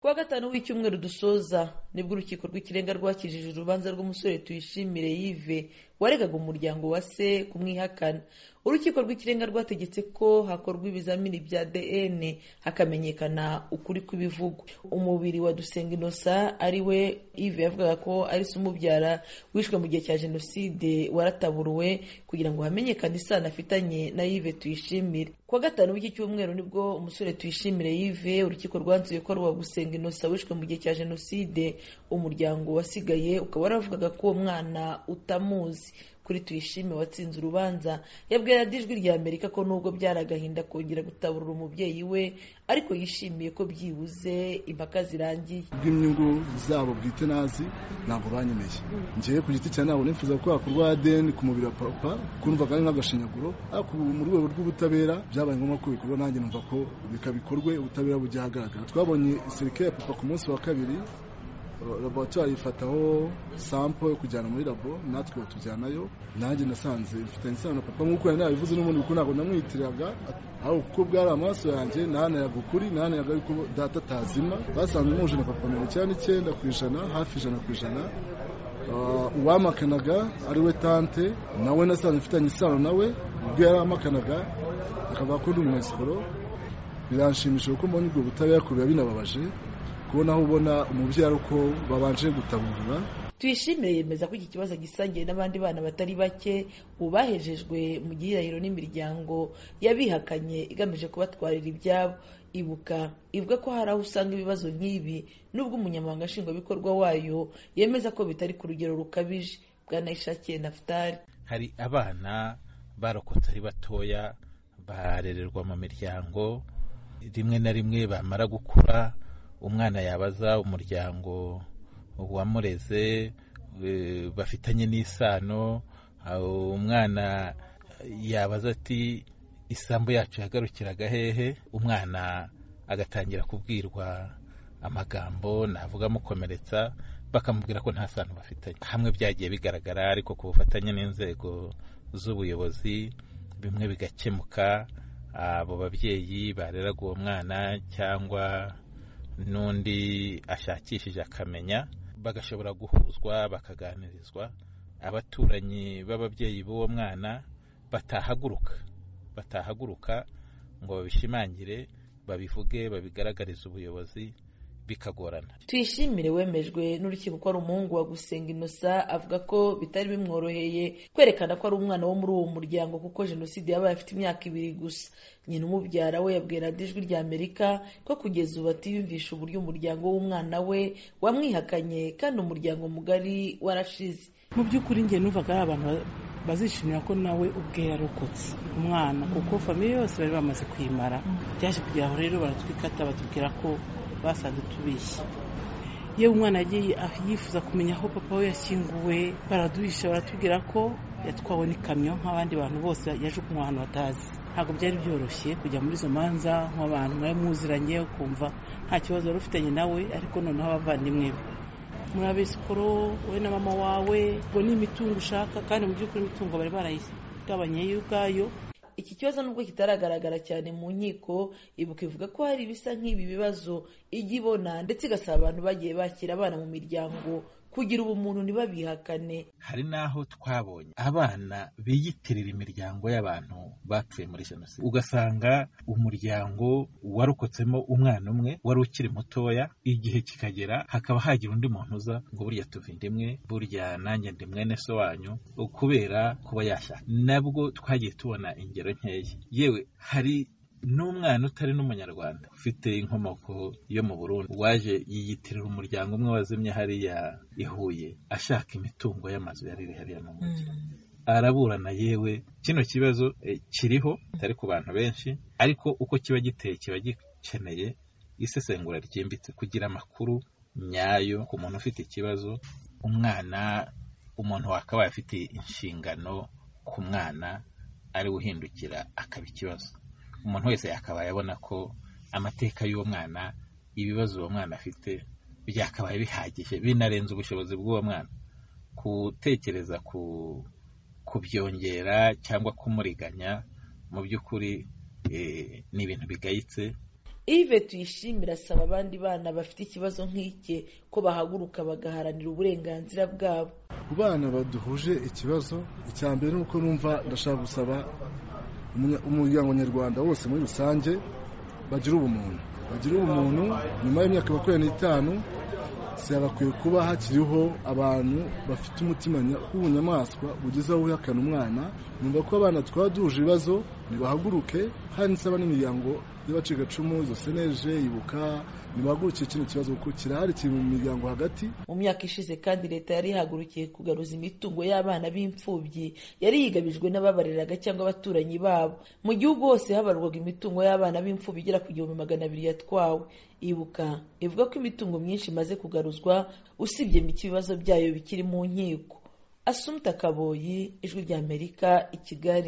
kuwa gatanu w'icyumweru dusoza nibwo urukiko rw'ikirenga rwakijije urubanza rw'umusore tuyishimire yive waregaga umuryango wa se kumwihakana urukiko rw'ikirenga rwategetse ko hakorwa ibizamini bya dn hakamenyekana ukuri kw'ibivugwa umubiri wa dusenga inosa ari we ive yavugaga ko ari se umubyara wishwe mu gihe cya jenoside warataburuwe kugira ngo hamenyekane isano afitanye na ive tuyishimire kuwa gatanu w'iki cyumweru nibwo umusore tuyishimire yive urukiko rwanzuye ko ari uwa gusenga inosa wishwe mu gihe cya jenoside umuryango wasigaye ukaba waravugaga ko uwo mwana utamuzi kuri tuyishime watsinze urubanza yabwiye radiyo ijwi rya amerika ko nubwo byari agahinda kongera gutaburura umubyeyi we ariko yishimiye ko byibuze impaka zirangiye bw'inyungu zabo bwite nazi ntabwo banyemeye ngewe ku giti cya ntabwo nifuza ko hakorwa adeni ku mubiri wa papa kumvaga ari nk'agashinyaguro ariko ubu mu rwego rw'ubutabera byabaye ngombwa ko bikorwa nanjye numva ko bika bikorwe ubutabera bujya ahagaragara twabonye isirikare ya papa ku munsi wa kabiri laboratwari ifataho sampo yo kujyana muri labo natwe batujyanayo nanjye nasanze mfitanye isano na papa nk'uko yari nabivuze n'ubundi kuko ntabwo namwitiraga aho kuko bwari amaraso yanjye nahanayaga ukuri nahanayaga yuko data atazima basanze muje na papa mirongo icyenda n'icyenda ku ijana hafi ijana ku ijana uwamakanaga ari we tante nawe nasanze mfitanye isano nawe ubwo yari amakanaga akavuga ko ndi umunyasikoro biranshimishije kuko mbona ubwo butabera kubiba binababaje kubona aho ubona umubyeyi uko babanje gutaburura tuyishimire yemeza ko iki kibazo gisangiye n'abandi bana batari bake ubu bahejejwe mu gihirahiro n'imiryango yabihakanye igamije kubatwarira ibyabo ibuka ivuga ko hari aho usanga ibibazo nk'ibi nubwo umunyamabanga nshingwabikorwa wayo yemeza ko bitari ku rugero rukabije bwanayishakiye nafutari hari abana barokotse ari batoya barererwa mu miryango rimwe na rimwe bamara gukura umwana yabaza umuryango wamureze bafitanye n'isano umwana yabaza ati isambu yacu yagarukiraga hehe umwana agatangira kubwirwa amagambo navuga amukomeretsa bakamubwira ko nta sano bafitanye hamwe byagiye bigaragara ariko ku bufatanye n'inzego z'ubuyobozi bimwe bigakemuka abo babyeyi bareraga uwo mwana cyangwa n'undi ashakishije akamenya bagashobora guhuzwa bakaganirizwa abaturanyi b'ababyeyi b'uwo mwana batahaguruka batahaguruka ngo babishimangire babivuge babigaragarize ubuyobozi bikagorana tuyishimire wemejwe n'urukiko ko ari umuhungu wa gusenga inosa avuga ko bitari bimworoheye kwerekana ko ari umwana wo muri uwo muryango kuko jenoside yabaye afite imyaka ibiri gusa nyina umubyara we yabwira ijwi rya amerika ko kugeza ubu atiyumvisha uburyo umuryango w'umwana we wamwihakanye kandi umuryango mugari warashize mu by'ukuri njye numvaga ari abantu bazishimira ko nawe ubwe yarokotse umwana kuko famiye yose bari bamaze kwimara byaje kugira aho rero baratwikata batubwira ko basanze tubishye iyo umwana agiye yifuza kumenya aho papa we yashyinguwe baraduhisha baratubwira ko yatwawe n'ikamyo nk'abandi bantu bose yajugunywe ahantu batazi ntabwo byari byoroshye kujya muri izo manza nk'abantu mwari muziranye ukumva nta kibazo wari ufitanye nawe ariko noneho abavandimwe be muri abesikoro wowe na mama wawe ngo ni imitungo ushaka kandi mu by'ukuri imitungo bari barayigabanyeyo ubwayo iki kibazo nubwo kitaragaragara cyane mu nkiko ibuka ivuga ko hari ibisa nk'ibi bibazo ijya ibona ndetse igasaba abantu bagiye bakira abana mu miryango kugira ubumuntu ntibabihakane hari n'aho twabonye abana biyitirira imiryango y'abantu bapfuye muri jenoside ugasanga umuryango warokotsemo umwana umwe wari ukiri mutoya igihe kikagera hakaba hagira undi muntu uza ngo burya tuva indimwe burya nanjye ndi mwene so wanyu kubera kuba yashaka nabwo twagiye tubona ingero nkeya yewe hari n'umwana utari n'umunyarwanda ufite inkomoko yo mu burundi waje yiyitirira umuryango umwe wazimye hariya i huye ashaka imitungo y'amazu yari hariya mu mujyi araburana yewe kino kibazo kiriho kitari ku bantu benshi ariko uko kiba giteye kiba gikeneye isesengura ryimbitse kugira amakuru nyayo ku muntu ufite ikibazo umwana umuntu wakabaye afite inshingano ku mwana ari we uhindukira akaba ikibazo umuntu wese yakabaye abona ko amateka y'uwo mwana ibibazo uwo mwana afite byakabaye bihagije binarenze ubushobozi bw'uwo mwana gutekereza kubyongera cyangwa kumuriganya mu by'ukuri ni ibintu bigayitse ive tuyishimira asaba abandi bana bafite ikibazo nk'ike ko bahaguruka bagaharanira uburenganzira bwabo ku bana baduhuje ikibazo icya mbere ni uko numva ndashaka gusaba umunya- umuryango nyarwanda wose muri rusange bagira ubumuntu bagira ubumuntu nyuma y'imyaka makumyabiri n'itanu byagakwiye kuba hakiriho abantu bafite umutima nya- w'ubunyamaswa ugeze aho wihakana umwana numva ko abana twaba duhuje ibibazo nibahaguruke hari n'isaba n'imiryango y'abacigacumu izo seneje ibuka nibahaguruke kino kibazo kuko kirahari kiri mu miryango hagati mu myaka ishize kandi leta yari ihagurukiye kugaruza imitungo y'abana b'imfubyi yari yigabijwe n'ababareraga cyangwa abaturanyi babo mu gihugu hose habarwaga imitungo y'abana b'imfubyi igera ku gihumbi magana abiri yatwawe ibuka ivuga ko imitungo myinshi imaze kugaruzwa usibye mike ibibazo byayo bikiri mu nkiko asumta kaboyi ijwi ry'amerika i kigali